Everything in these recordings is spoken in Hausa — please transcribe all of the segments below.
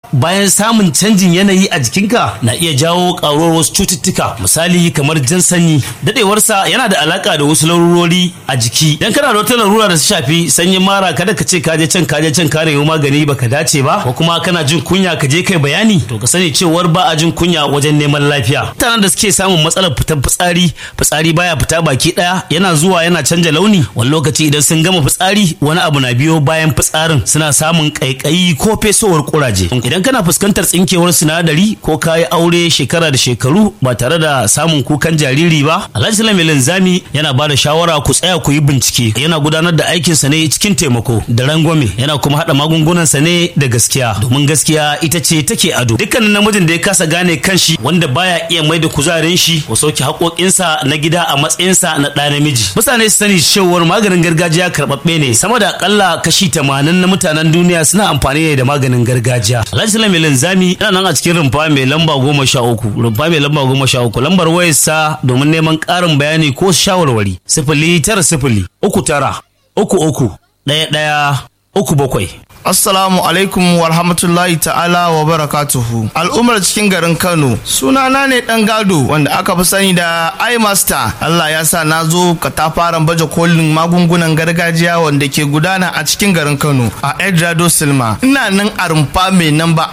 bayan samun canjin yanayi a jikinka na iya jawo ƙaruwar wasu cututtuka misali kamar jan sanyi daɗewarsa yana da alaƙa da wasu larurori a jiki idan kana da wata larura da ta shafi sanyin mara kada ka ce ka je can ka je can ka nemi magani baka dace ba ko kuma kana jin kunya ka je kai bayani to ka sani cewar ba a jin kunya wajen neman lafiya mutanen da suke samun matsalar fitar fitsari fitsari baya fita baki ɗaya yana zuwa yana canja launi wani lokaci idan sun gama fitsari wani abu na biyo bayan fitsarin suna samun ƙaiƙayi ko fesowar kuraje idan kana fuskantar tsinkewar sinadari ko kayi aure shekara da shekaru ba tare da samun kukan jariri ba alhaji salami linzami yana ba da shawara ku tsaya ku yi bincike yana gudanar da aikinsa ne cikin taimako da rangwame yana kuma haɗa magungunansa ne da gaskiya domin gaskiya ita ce take ado dukkanin namijin da ya kasa gane kanshi wanda baya iya mai da kuzarin shi ko sauke haƙoƙinsa na gida a matsayinsa na ɗa namiji mutane su sani cewar maganin gargajiya karɓaɓɓe ne sama da akalla kashi tamanin na mutanen duniya suna amfani ne da maganin gargajiya alhaji salami linzami yana nan a cikin rumfa mai lamba goma sha uku rumfa mai lamba goma sha uku lambar wayarsa domin neman ƙarin bayani ko shawarwari sifili tara sifili uku tara uku uku ɗaya ɗaya uku bakwai Assalamu alaikum wa rahmatullahi ta'ala wa barakatuhu. Al'ummar cikin garin Kano, sunana ne ɗan gado wanda aka fi sani da iMaster. Allah ya sa na zo katafaren baje kolin magungunan gargajiya wanda ke gudana a cikin garin Kano a Edrado Silma. Ina nan a rumfa mai namba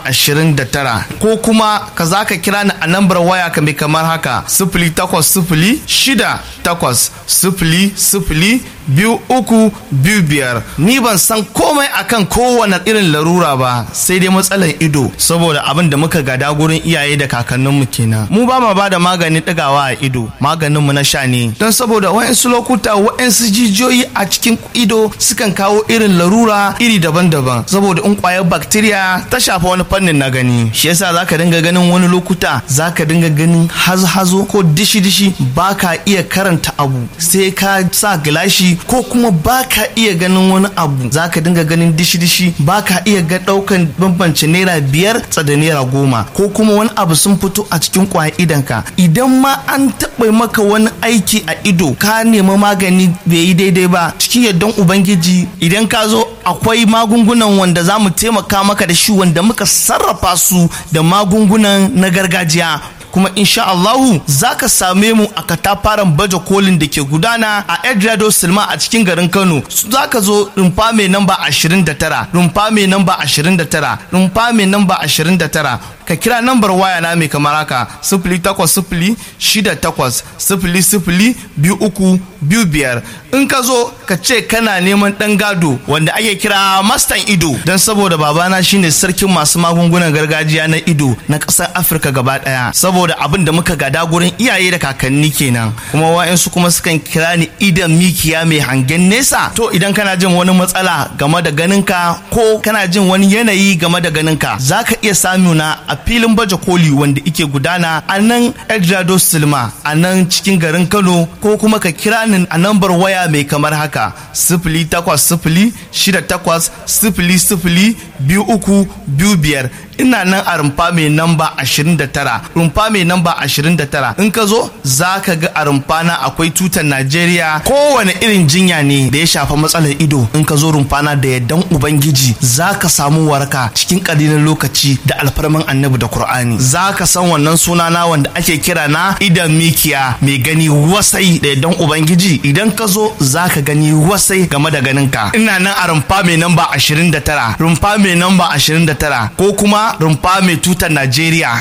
29 ko kuma ka za ka kira ni a nambar waya ka mai kamar haka sifili takwas sifili shida takwas sifili sifili biyu uku biyu biyar ni ban san komai akan kowane irin larura ba sai dai matsalar ido saboda abin da muka gada gurin iyaye da kakanninmu kenan mu ba ma bada maganin ɗigawa a ido maganinmu na sha ne don saboda wa'insu lokuta wa'insu jijiyoyi a cikin ido sukan kawo irin larura iri daban-daban saboda in kwayar bacteria ta shafa wani fannin na gani shi yasa zaka dinga ganin wani lokuta zaka dinga ganin hazo-hazo ko dishi-dishi baka iya karanta abu sai ka sa gilashi ko kuma baka iya ganin wani abu zaka dinga ganin dishi-dishi baka iya ga daukan bambance naira biyar da naira goma ko kuma wani abu sun fito a cikin kwayan idanka idan ma an taɓa maka wani aiki a ido ka nemi magani bai yi daidai ba cikin yardan ubangiji idan ka zo akwai magungunan wanda za mu taimaka maka da shi wanda muka sarrafa su da magungunan na gargajiya kuma insha Allahu za ka same mu a katafaren baje kolin da ke gudana a Edrado Silma a cikin garin Kano za ka zo rumfa mai namba 29 rumfa mai namba 29 rumfa mai namba 29 ka kira nambar waya na mai kamar haka sifili takwas sifili shida takwas sifili sifili biyu uku biyu biyar in ka zo ka ce kana neman ɗan gado wanda ake kira mastan ido don saboda babana shine sarkin masu magungunan gargajiya na ido na ƙasar afirka gaba ɗaya saboda abin da muka gada gurin iyaye da kakanni kenan kuma wa'insu kuma sukan kira ni idan mikiya mai hangen nesa to idan kana jin wani matsala game da ganinka ko kana jin wani yanayi game da ganinka za ka iya samuna a filin baje koli wanda ike gudana a nan Edrado Silma a nan cikin garin Kano ko kuma ka kira ni a nambar waya mai kamar haka sifili takwas sifili shida takwas sifili sifili biyu uku biyu biyar ina nan a rumfa mai namba 29 rumfa mai namba 29 in ka zo za ka ga a rumfa na akwai tutar Najeriya kowane irin jinya ne da ya shafa matsalar ido in ka zo rumfa na da yaddan ubangiji za ka samu waraka cikin ƙalilan lokaci da alfarman annabi da Kur'ani za ka san wannan suna na wanda ake kira na idan mikiya mai gani wasai da yaddan ubangiji idan ka zo za ka gani wasai game da ganinka ina nan a rumfa mai namba 29 rumfa mai namba 29 ko kuma rumfa mai tutar Najeriya.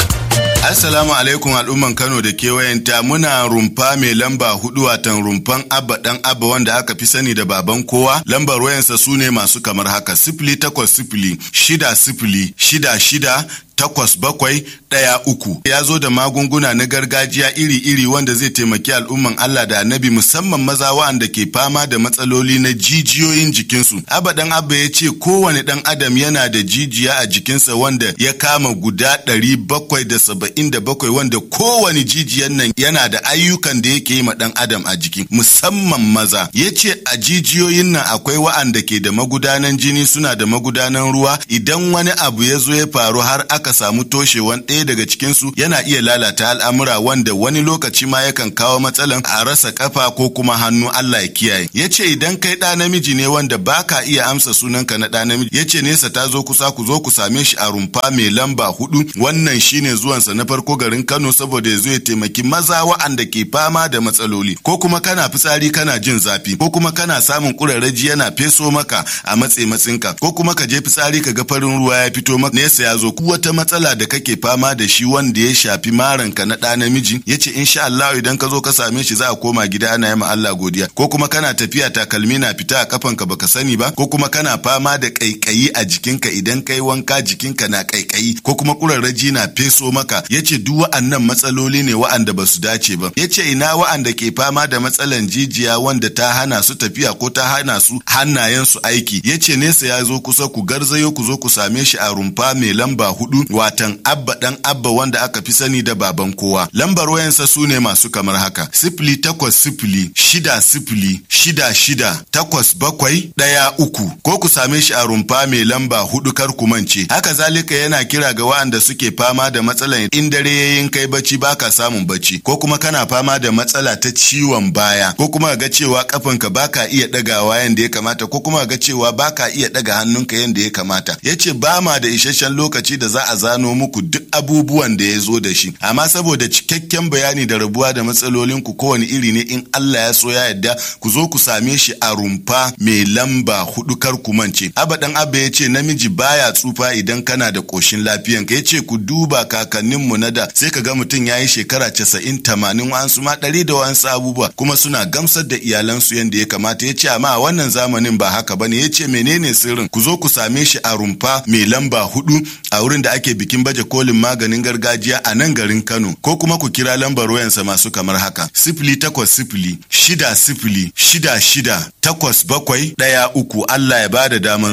Assalamu alaikum al'umman Kano da kewayenta muna rumfa mai lamba hudu watan rumfan abba dan abba wanda aka fi sani da baban kowa lambar wayansa su ne masu kamar haka sifili takwas sifili shida sifili shida shida takwas bakwai ɗaya uku ya zo da magunguna na gargajiya iri-iri wanda zai taimaki al'umman Allah da annabi musamman maza wa'anda ke fama da matsaloli na jijiyoyin jikinsu abadan abba ya ce kowane ɗan adam yana da jijiya a jikinsa wanda ya kama guda ɗari bakwai da saba'in da bakwai wanda kowane jijiyan nan yana da ayyukan da yake yi ma ɗan adam a jiki musamman maza ya ce a jijiyoyin nan akwai wa'anda ke da magudanan jini suna da magudanan ruwa idan wani abu ya zo ya faru har aka aka samu toshewan ɗaya daga cikinsu yana iya lalata al'amura wanda wani lokaci ma yakan kawo matsalan a rasa kafa ko kuma hannu Allah ya kiyaye ya ce idan kai ɗa namiji ne wanda baka iya amsa sunanka na ɗa namiji ya ce nesa ta zo kusa ku zo ku same shi a rumfa mai lamba hudu wannan shine zuwansa na farko garin Kano saboda ya zo ya taimaki maza wa'anda ke fama da matsaloli ko kuma kana fitsari kana jin zafi ko kuma kana samun kurarraji yana feso maka a matse matsinka ko kuma ka je fitsari ka ga farin ruwa ya fito maka nesa ya zo ku wata matsala da kake fama da shi wanda ya shafi maranka na ɗa namiji ya ce insha Allah idan ka zo ka same shi za a koma gida ana yi ma Allah godiya ko kuma kana tafiya takalmi na fita a kafanka baka sani ba ko kuma kana fama da kaikayi a jikinka idan kai wanka jikinka na kaikayi ko kuma kurarraji na feso maka ya ce duk wa'annan matsaloli ne wa'anda ba su dace ba ya ce ina wa'anda ke fama da matsalan jijiya wanda ta hana su tafiya ko ta hana su hannayen su aiki ya ce nesa ya zo kusa ku garzayo ku zo ku same shi a rumfa mai lamba hudu watan abba dan abba wanda aka fi sani da baban kowa lambar wayansa su ne masu kamar haka sifili takwas sifili shida sifili shida shida takwas bakwai ɗaya uku ko ku same shi a rumfa mai lamba hudu kar ku mance haka zalika yana kira ga wa'anda suke fama da matsalan in dare yayin kai bacci baka samun bacci ko kuma kana fama da matsala ta ciwon baya ko kuma ga cewa kafanka baka iya ɗagawa yanda ya kamata ko kuma ga cewa baka iya ɗaga hannunka yanda ya kamata yace ba ma da isasshen lokaci da za a zano muku duk abubuwan da ya zo da shi amma saboda cikakken bayani da rabuwa da matsalolin ku kowane iri ne in Allah ya so ya yarda ku zo ku same shi a rumfa mai lamba hudu kar ku mance abadan abba ya ce namiji baya tsufa idan kana da koshin lafiyan ka ya ce ku duba kakanninmu na da sai ka ga mutum ya yi shekara casa'in tamanin wa'ansu ma ɗari da wa'ansu abubuwa kuma suna gamsar da iyalansu yadda ya kamata ya ce amma a wannan zamanin ba haka bane ya ce menene sirrin ku zo ku same shi a rumfa mai lamba hudu a wurin da ake bikin baje kolin maganin gargajiya a nan garin Kano ko kuma ku kira lambar wayansa masu kamar haka sifili takwas sifili shida sifili shida shida takwas bakwai ɗaya uku Allah ya bada daman